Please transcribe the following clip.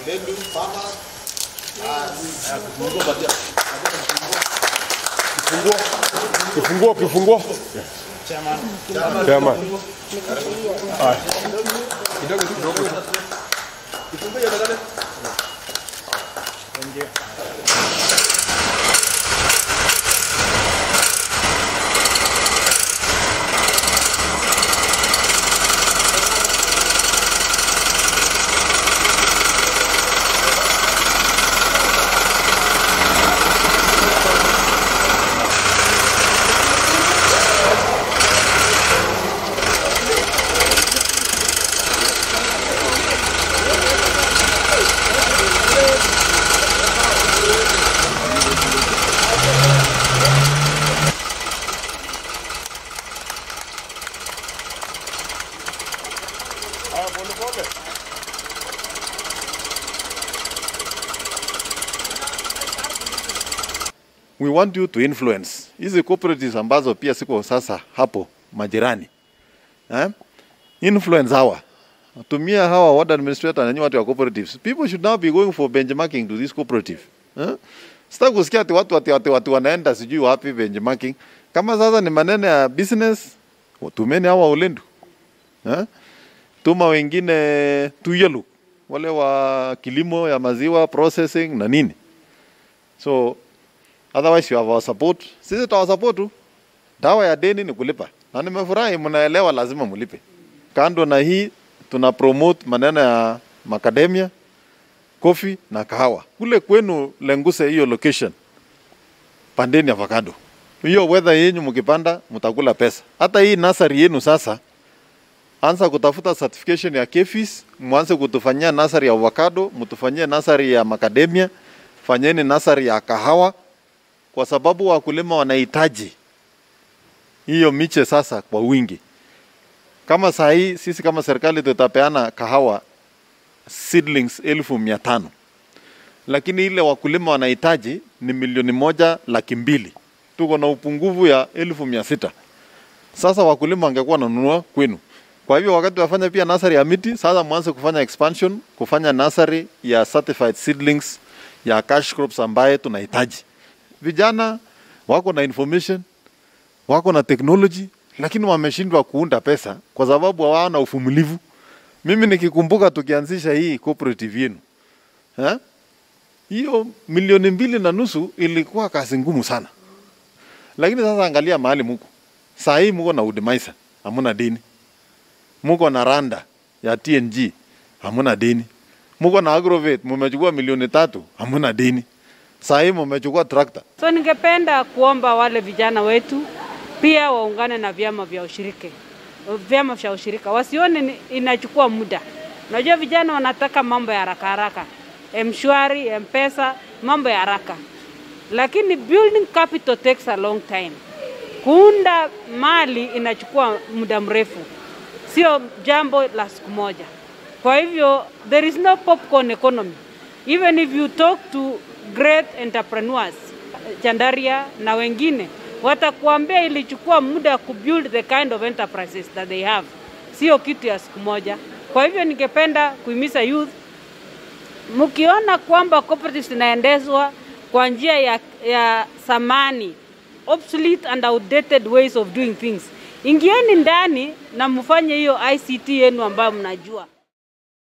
Lendu, farmers. Kifunguo, kifunguo. Chairman. Haya. Haya, pole pole. We want you to influence hizi cooperatives ambazo pia siko sasa hapo majirani eh? Influence hawa tumia hawa ward administrator na nyinyi watu wa cooperatives. People should now be going for benchmarking to this cooperative eh? Sitaki kusikia ati watu ati, ati, watu wanaenda sijui wapi benchmarking. Kama sasa ni maneno ya business, tumeni hawa ulendu eh? Tuma wengine tuyelu wale wa kilimo ya maziwa processing na nini so otherwise you have our support. Sisi tutawa support tu. Dawa ya deni ni kulipa, na nimefurahi mnaelewa, lazima mlipe. Kando na hii, tuna promote maneno ya macadamia, coffee na kahawa. Kule kwenu Lenguse, hiyo location, pandeni avocado. Hiyo weather yenyu mkipanda, mtakula pesa. Hata hii nasari yenu sasa, anza kutafuta certification ya KEFIS, mwanze kutufanyia nasari ya avocado, mtufanyie nasari ya macadamia, fanyeni nasari ya kahawa kwa sababu wakulima wanahitaji hiyo miche sasa kwa wingi. Kama saa hii sisi kama serikali tutapeana kahawa seedlings elfu mia tano lakini ile wakulima wanahitaji ni milioni moja laki mbili. Tuko na upungufu ya elfu mia sita. Sasa wakulima wangekuwa wananunua kwenu. Kwa hivyo wakati wafanya pia nasari ya miti, sasa mwanze kufanya expansion, kufanya nasari ya certified seedlings ya cash crops ambaye tunahitaji vijana wako na information, wako na technology, lakini wameshindwa kuunda pesa kwa sababu hawana uvumilivu. Mimi nikikumbuka tukianzisha hii cooperative yenu eh, hiyo milioni mbili na nusu ilikuwa kazi ngumu sana, lakini sasa angalia mahali muko saa hii, muko na Udemaisa, hamuna deni, muko na Randa ya TNG, hamuna deni, muko na Agrovet, mumechukua milioni tatu, hamuna deni saa hii mumechukua trakta. So ningependa kuomba wale vijana wetu pia waungane na vyama vya ushirika, vyama vya ushirika, wasione ni- inachukua muda. Unajua vijana wanataka mambo ya haraka haraka, mshwari, mpesa, mambo ya haraka, lakini building capital takes a long time. Kuunda mali inachukua muda mrefu, sio jambo la siku moja. Kwa hivyo there is no popcorn economy. Even if you talk to great entrepreneurs, Chandaria na wengine watakuambia ilichukua muda kubuild the kind of enterprises that they have, sio kitu ya siku moja. Kwa hivyo ningependa kuhimiza youth mkiona kwamba cooperatives zinaendeshwa kwa njia ya, ya samani obsolete and outdated ways of doing things, ingieni ndani na mfanye hiyo ICT yenu ambayo mnajua.